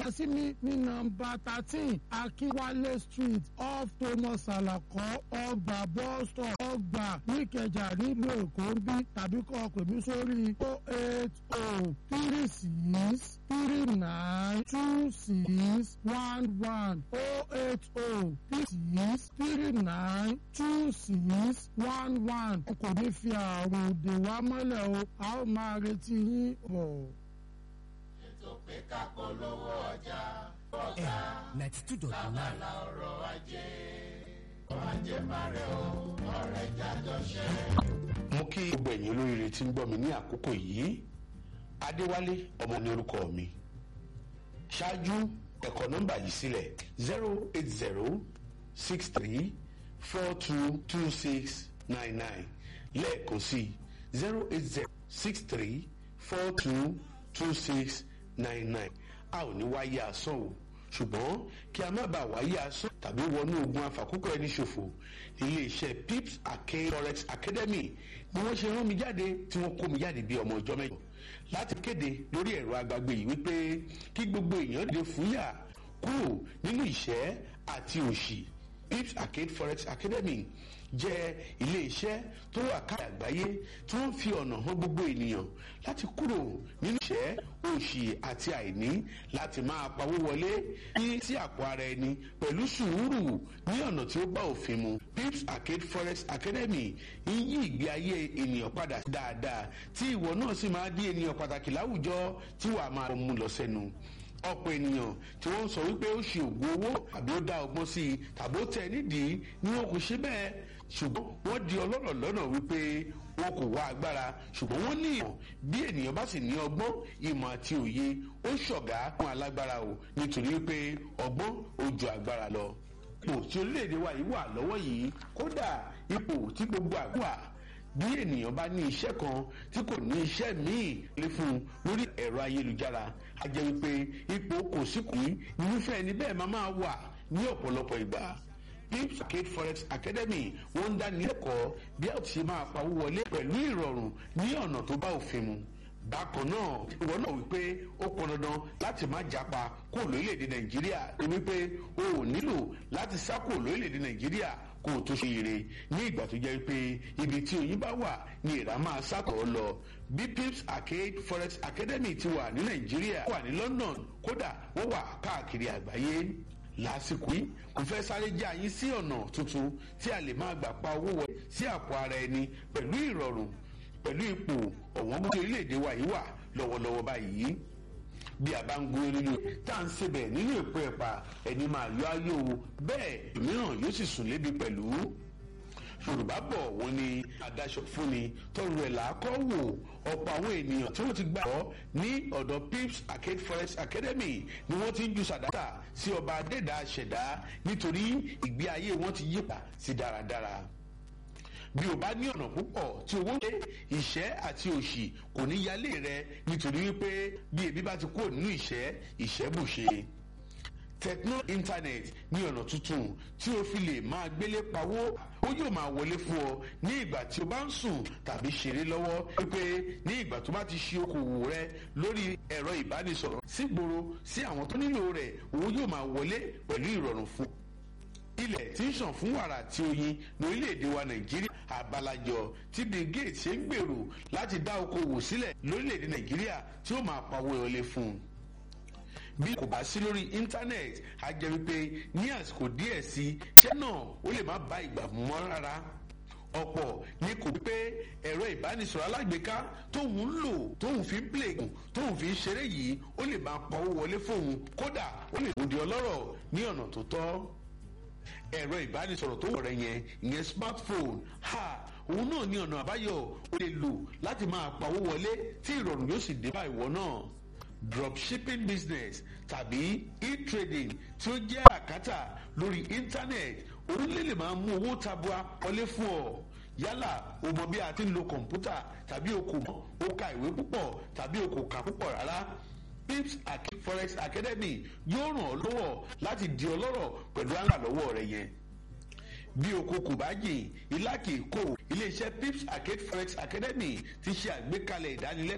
sí mi ní nọ́mbà thirteen akínwálé street off thomas alakọ ọgbà bus stop ọgbà níkẹjà nílùú èkó ń bí tàbí kọ́ ọ pè mí sórí o eight o three six three nine two six one one o eight o three six three nine two six one one kò ní fi àrùn dè wá mọ́lẹ̀ o a ó máa retí yín bọ̀. ètò pé ká polówó ọjà ẹ ninety two dot nine. ọrọ̀ ajé ọrọ̀ ajé máa rẹ̀ o ọ̀rẹ́ jájọ ṣe. mo kí gbogbo ẹ̀yin olóríire tí ń gbọ́ mi ní àkókò yìí adéwálé ọmọ ní orúkọ mi ṣáájú ẹ̀kọ́ nọ́mbà yìí sílẹ̀ zero eight zero six three four two two six nine nine lẹ́ẹ̀kan sí zero eight zero six three four two two six nine nine a ò ní wáyé asán o ṣùgbọ́n kí a má bàa wáyé asán tàbí wọnú ogun afàkókò ẹni ṣòfò iléeṣẹ́ pips arcade forex academy ni wọ́n ṣe rán mi jáde tí wọ́n kó mi jáde bí ọmọ ọjọ́ mẹ́jọ láti kéde lórí ẹ̀rọ agbágbé yìí wípé kí gbogbo èèyàn lè fúyà kúrò nínú ìṣẹ́ àti òṣì pips arcade forex academy jẹ́ iléeṣẹ́ tó wà káàkiri àgbáyé tí wọ́n fi ọ̀nà hàn gbogbo ènìyàn láti kúrò nínú ìṣẹ́ òṣì àti àìní láti máa pawó wọlé ní sí àpò ara ẹni pẹ̀lú sùúrù ní ọ̀nà tí ó bá òfin mu pips arcade forex academy ń yí ìgbé ayé ènìyàn padà dáadáa tí ìwọ náà sì máa di ènìyàn pàtàkì láwùjọ tí wàá máa mú lọ sẹ́nu ọ̀pọ̀ ènìyàn tí wọ́n ń sọ wípé ó ṣe ògùn owó àbí ó dá ọgbọ́n sí i tàbí ó tẹ̀ nídìí ni wọn kò ṣe bẹ́ẹ̀ ṣùgbọ́n wọ́n di ọlọ́rọ̀ lọ́nà wípé wọn kò wá agbára ṣùgbọ́n wọ́n ní ìmọ̀ bí ènìyàn bá sì ní ọgbọ́n ìmọ̀ àti òye ó ṣọ̀gá fún alágbára o nítorí wípé ọgbọ́n ó ju agbára lọ. ipò tí orílẹ̀-èdè wa yìí wà lọ́wọ́ yìí kódà ipò tí gbogbo àgbà bí ènìyàn bá ní iṣẹ́ kan tí kò ní iṣẹ́ míì lé fún un lórí ẹ̀rọ ayélujára a jẹ́ wípé ipò kò sí kù yìí irúfẹ́ ẹni bẹ́ẹ̀ máa máa wà ní ọ̀pọ̀lọpọ̀ ìgbà pips arcade forex academy wọ́n ń dáni lẹ́kọ̀ọ́ bí a ti ṣe máa pawó wọlé pẹ̀lú ìrọ̀rùn ní ọ̀nà tó bá òfin mu bákan náà ìwọ náà wípé ó pọn dandan láti má japa kó lórílẹ̀‐èdè nàìjíríà wípé o ò nílò láti sá kó lórílẹ̀‐èdè nàìjíríà kó o tó ṣe ire ní ìgbà tó jẹ́ pé ibi tí oyin bá wà ní ìrà máa sàkọ́ lọ bí pips arcade forex academy ti wà ní nàìjíríà wà ní london kódà wọ́n wà káàkiri àgbáyé lásìkò yìí kò fẹ́ sáré já yín sí ọ̀nà tuntun tí a lè máa gbà pa owó wọlé sí àpò ara ẹni pẹ̀lú ìrọ̀rùn pẹ̀lú ipò ọ̀wọ́n gbogbo orílẹ̀-èdè wa yìí wà lọ́wọ́lọ́wọ́ báyìí bí a bá ń gbé nínú tá à ń sebẹ̀ nínú èpo ẹ̀pà ẹni máa yọ ayé o bẹ́ẹ̀ mìíràn yóò sì sùn lébi pẹ̀lú yorùbá bọ̀ wọ́n ní adáṣọ fúnni tọrọ ẹ̀ làákọ́ wò ọ̀pọ̀ àwọn ènìyàn tí wọ́n ti gbà ọ́ ní ọ̀dọ̀ pips arcade forest academy ni wọ́n ti ń ju sàdáta sí ọba adẹ́dà ṣẹ̀dá nítorí ìgbé ayé wọn ti yípa sí dáradára bí o bá ní ọ̀nà púpọ̀ tí owó ṣe ìṣẹ́ àti òṣì kò ní yálé rẹ nítorí wípé bí ebi bá ti kúrò nínú ìṣẹ́ ìṣẹ́ bùṣe techno internet ní ọ̀nà tuntun tí o fi lè máa gbélé pawó ó yóò máa wọlé fún ọ ní ìgbà tí o bá ń sùn tàbí ṣeré lọ́wọ́ wípé ní ìgbà tó bá ti ṣe okòwò rẹ lórí ẹ̀rọ ìbánisọ̀rọ̀ sígboro sí àwọn tó nílò rẹ̀ owó yóò máa wọlé pẹ̀lú ìrọ̀rùn fún ọ ilẹ̀ tí ń sàn fún wàrà àti oyin lórílẹ̀‐èdè wa nàìjíríà àbálàjọ tí bill gates ṣe ń gbèrò láti dá okòwò sílẹ̀ lórílẹ̀‐èdè nàìjíríà tí ó máa pawó wọlé fún un bí kò bá sí lórí íńtánẹ́ẹ̀tì á jẹ́ wípé ní àsìkò díẹ̀ sí iṣẹ́ náà ó lè má bá ìgbà mọ́ rárá ọ̀pọ̀ ní kò pé ẹ̀rọ ìbánisọ̀rọ̀ alágbèéká tóun ń lò tóun fi ń plẹ̀gùn tóun fi ń ṣeré yìí ó lè máa pawó wọlé fóun kódà ó lè di ọlọ́rọ̀ ní ọ̀nà tó tọ́ ẹ̀rọ ìbánisọ̀rọ̀ tó wọ̀ rẹ̀ yẹn ìyẹn smartphone ha òun náà ní ọ̀nà àbáyọ ó lè lò láti máa pawó wọlé tí ìrọ̀rùn yóò sì dé bá ìwọ náà dropshipping business tàbí e-trading tí ó jẹ́ àkátà lórí internet orílẹ̀ lè máa mú owó tabua wọlé fún ọ yálà o mọ bí a ti ń lo kọ̀ǹpútà tàbí o kò mọ̀ o ka ìwé púpọ̀ tàbí o kò kà púpọ̀ rárá pips forex academy yóò ràn ọ́ lọ́wọ́ láti di ọlọ́rọ̀ pẹ̀lú àràlọ́wọ́ rẹ yẹn bí oko kò bá jìn ilá kì í kó iléeṣẹ́ pips arcade forex academy ti ṣe àgbékalẹ̀ ìdánilẹ́kọ̀ọ́